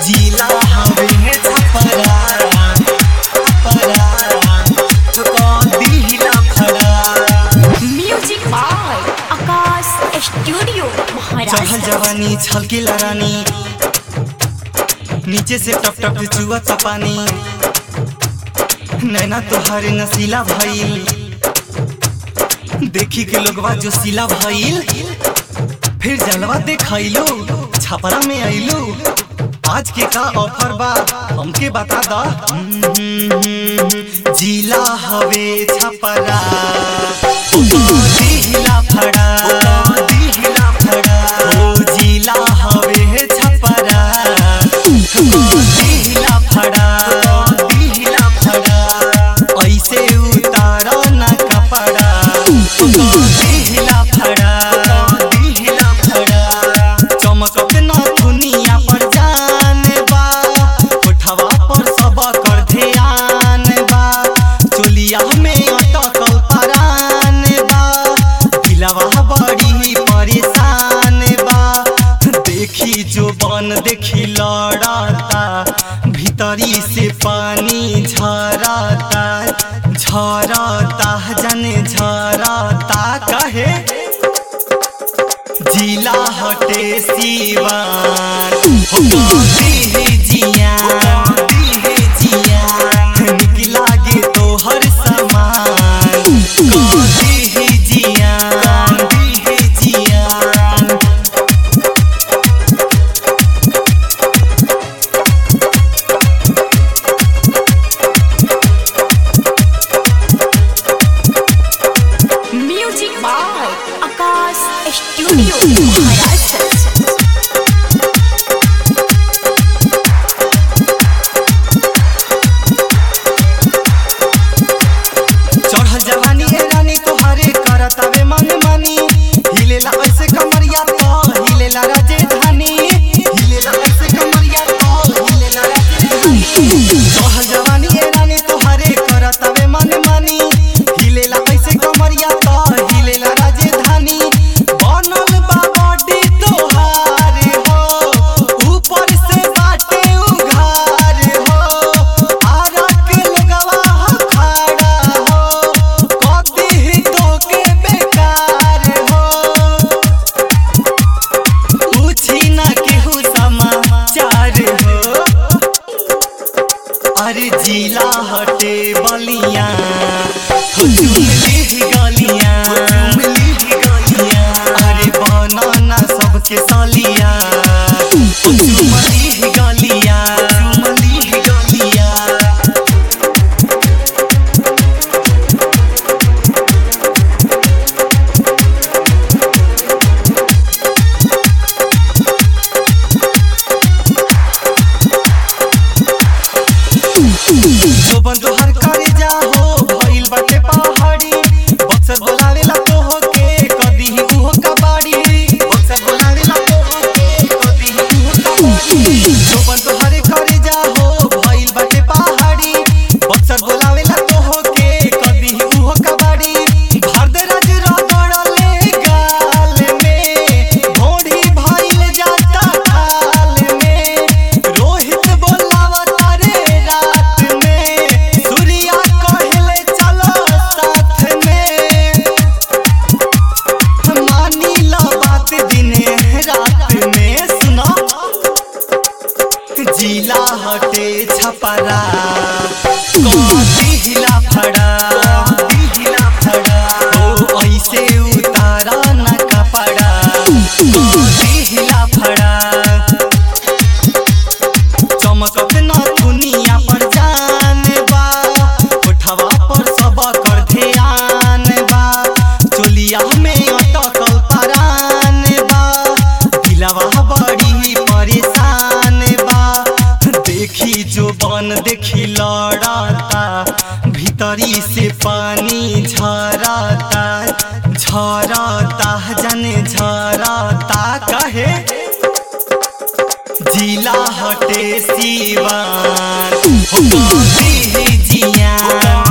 जिला हवे छपरा छपरा दिहिला फड़ा म्यूजिक बाय आकाश स्टूडियो चढ़ल महाराष्ट्र जवानी छलकी रानी नीचे से टप टप चुआ पानी नैना तोहारे नसीला भइल देखी के लोगवा जो सीला भइल फिर जलवा देखैलो छपरा में आइलो आज के का ऑफर बा हमके बता दा जिला हवे छपरा दिहिला फड़ा दिहिला फड़ा ओ जिला हवे छपरा दिहिला फड़ा दिहिला फड़ा ऐसे उतार ना कपड़ा दिहिला फड़ा दिहिला फड़ा चमकत ना दुनिया पर जान बा उठवा पर सब कर ध्यान बा चोलिया में अटकल परान बा दिलवा बड़ी परेशान बा देखी जो बन देखी लड़ाता भीतरी से पानी झरता झरता जने झरता कहे जिला हटे सिवान हो दिहे जियान दिहे जियान निक लागे तोहर समान दिहे जियान दिहे जियान music by Akash studio Maharashtra चढ़ल जवानी ए रानी तोहरे करतावे मन मानी हिलेला ऐसे कमरिया तो हिलेला राजधानी हिलेला ऐसे कमरिया तो हिलेला राजधानी चढ़ल जवानी ए रानी तोहरे करतावे मन मानी हिलेला ऐसे कमरिया तो हिलेला राजधानी बनल बा बॉडी तोहारे हो ऊपर से बाटे उघार हो आरा के लोगवा खड़ा हो कदी ही तोके बेकार हो पूछी ना केहू समाचार हो अरे जिला हटे बलिया हो चुमली गलिया चुमली गलिया अरे बनाना सबके सलिया हो चुमली गलिया चुमली गलिया जो बंदो हर करे जा हो भइल बाटे पहाड़ी बक्सर बोलावेला तो हो के कदी ही उहो कबाड़ी बक्सर बोलावेला तो हो के कदी ही उहो कबाड़ी जो बंदो हर करे जा हो भइल बाटे पहाड़ी बक्सर बोलावेला तो हो के कदी ही उहो कबाड़ी भारदराज रगड़ले गाल में भोड़ी भइल जाता खाल में रोहित बोलावता रे रात में सूर्या कहले चलो साथ में मानी लो बात दिने रात में सुनो जिला हटे छपरा दिहिला फड़ा दिहिला फड़ा ओ ऐसे उतारा न कपड़ा दिहिला फड़ा चमकत न दुनिया पर जान बा उठवा पर सब कर ध्यान बा चोलिया में अटकल परान बा दिलवा बड़ी परेशान बा देखी जो बन देखी लड़ाता भीतरी से पानी झरता झरता जने झरता कहे जिला हटे सिवान हो दिहे जियान